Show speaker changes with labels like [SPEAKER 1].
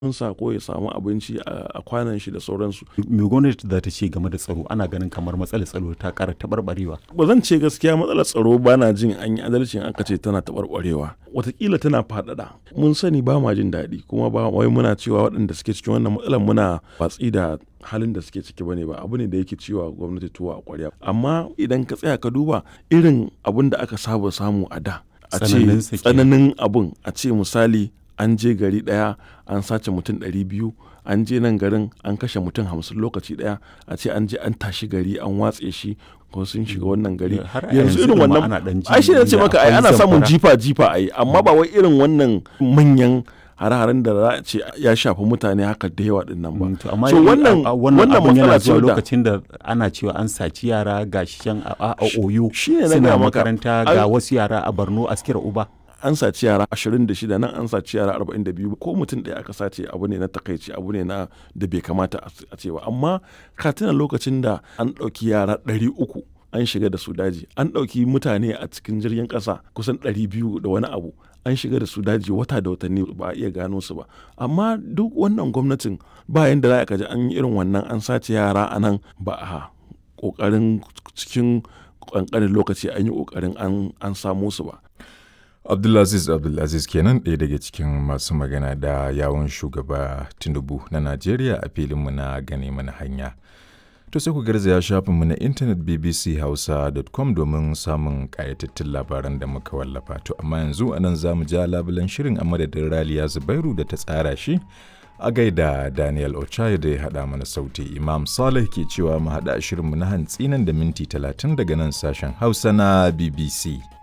[SPEAKER 1] sa ko ya samu abinci a kwanan shi da sauransu.
[SPEAKER 2] Me gwamnati za ta ce game da tsaro ana ganin kamar matsalar tsaro ta ƙara taɓarɓarewa.
[SPEAKER 1] Ba zan ce gaskiya matsalar tsaro ba na jin an yi adalci in aka ce tana taɓarɓarewa. Wataƙila tana faɗaɗa. Mun sani ba ma jin daɗi kuma ba wai muna cewa waɗanda suke cikin wannan matsalar muna watsi da halin da suke ciki bane ba abu ne da yake ciwa gwamnati tuwo a ƙwarya. Amma idan ka tsaya ka duba irin abun da aka saba samu a da. A ce tsananin abun a ce misali an je gari ɗaya an sace mutum ɗari biyu an je nan garin an kashe mutum hamsin lokaci ɗaya a ce an je an tashi gari an watse shi ko sun shiga wannan gari yanzu irin wannan ai shi ne ce maka ai ana samun jifa jifa ai amma ba wai irin wannan manyan hare-haren da za a ce ya shafi mutane haka da yawa din nan ba.
[SPEAKER 2] amma so wannan wannan abun yana zuwa lokacin da ana cewa an saci yara ga shan a oyu suna makaranta ga wasu yara a Borno askira uba.
[SPEAKER 1] an saci yara 26 nan an saci yara 42 ko mutum ɗaya aka sace abu ne na takaici abu ne na da bai kamata a ce ba amma ka tuna lokacin da an ɗauki yara 300 an shiga da su daji an ɗauki mutane a cikin jirgin ƙasa kusan 200 da wani abu an shiga da su daji wata da watanni ba a iya gano su ba amma duk wannan gwamnatin ba yanda za ka ji an yi irin wannan an sace yara a nan ba a ƙoƙarin cikin ƙanƙanin lokaci an yi ƙoƙarin an samo su ba
[SPEAKER 3] Abdulaziz Abdulaziz kenan ɗaya daga cikin masu magana da yawon shugaba Tinubu na Najeriya a filinmu na gane mana hanya. To sai ku garzaya shafinmu na intanet bbchausa.com domin samun ƙayatattun labaran da muka wallafa. To amma yanzu a nan za mu ja labulen shirin a madadin Raliya Zubairu da ta tsara shi a gaida Daniel Ochai da ya haɗa mana sauti. Imam Saleh ke cewa mu haɗa shirinmu na hantsi nan da minti talatin daga nan sashen Hausa na BBC.